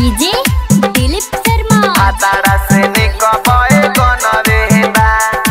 DJ Dilip Sharma भातारा से निकबए गनवे बा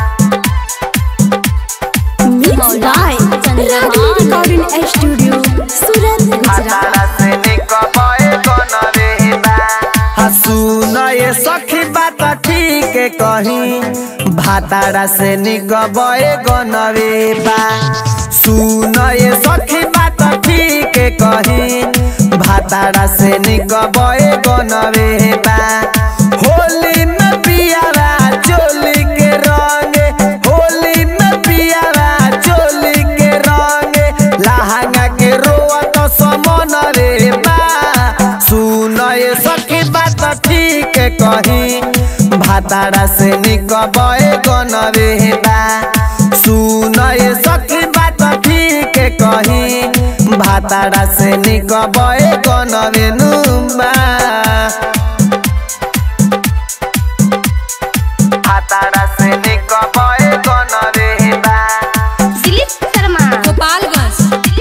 Mixed by Ragini Recording Studio, Surat, Gujarat. भातारा से निकबए गनवे बा सुन ये सखी बात ठीक कही भातारा से निकबए गनवे बा सुन ये सखी बात ठीक कही भातारा से निकबए गनवे बा होली में पियारा चोली के रंग होली में पियारा चोली के रंग लहंगा के रोआ तो समन रे बा सुन ये सखी बात ठीक कही भातारा से निकबए गनवे बा सुन ये सखी बात ठीक कही भातारा से निकबए गनवे नुमा भातारा से निकबए गनवे बा दिलीप शर्मा गोपालगंज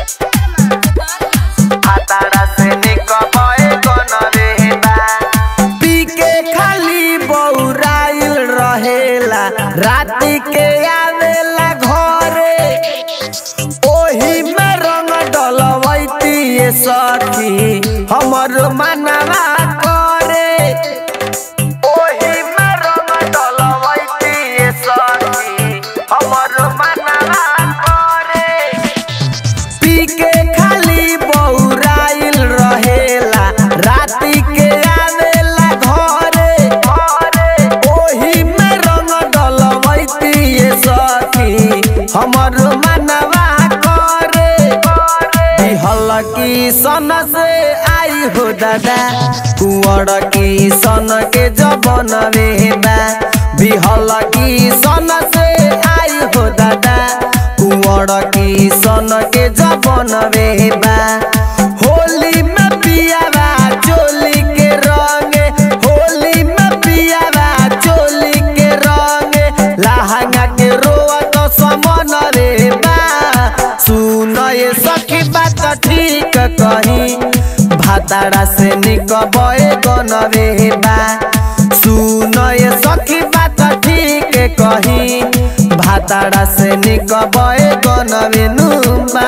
भातारा से निकबए गनवे बा पी के खाली बौराइल रहेला राति के आवेला घरे ओही में रंग डलवैती ये सखी हमर मनवा करे ओही में रंग डलवैती ये सखी हमर मनवा करे पी के खाली बौराइल रहेला राति के आवेला घरे ओही में रंग डलवैती ये सखी हमर मनवा करे दिहल की सन से आई हो दादा कुंवर की सन के जबन बा बिहल की सन से आई हो दादा कुंवर की सन के जबन बा होली में पियावा चोली के रंग होली में पियावा चोली के रंग लहंगा के रोआ तो समन रे बा सुन ये सखी बात ठीक कही भातारा से निकबए गनवे बा सुन ये सखी बात ठीक कही भातारा से निकबए गनवे नुमा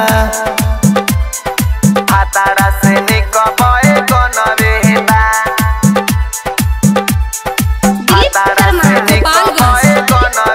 भातारा से निकबए गनवे बा दिलीप शर्मा गोपालगंज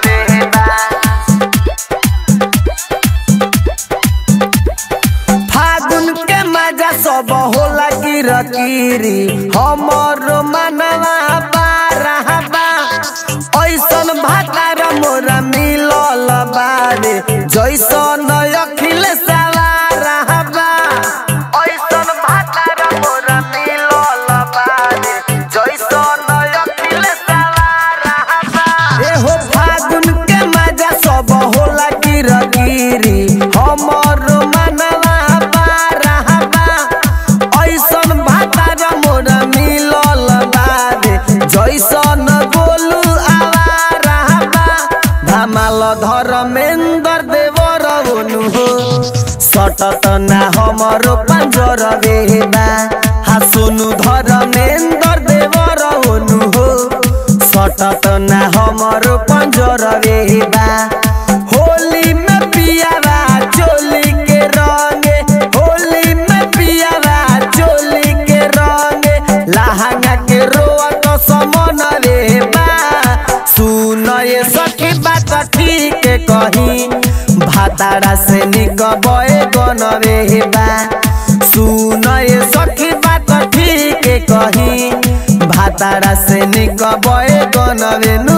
फागुन के मजा सब होला गिरगिरी हमर मनवा बारहबा ऐसन भातार मोरा मिलल बारे जैसन अखिल सवारहबा ऐसन भातार मोरा मिलल बारे जैसन अखिल सवारहबा एहो फागुन के मजा सब होला गिरगिरी हमर मनवा बारहबा ऐसन भातार मोरा मिलल बारे जैसन गोलू आवारहबा धमाल धर्मेंद्र देवर ओनु हो सटत ना हमर पंजर बेबा हा सोनु धर्मेंद्र देवर ओनु हो सटत ना हमर पंजर बेबा होली में पियावा चोली के रंग होली में पियावा चोली के रंग लहंगा के रोआ तो समन रे बा सुन ये सखी बात ठीक कही भातारा से निकबए गनवे बा सुन ये सखी बात ठीक कही भातारा से निकबए गनवे नु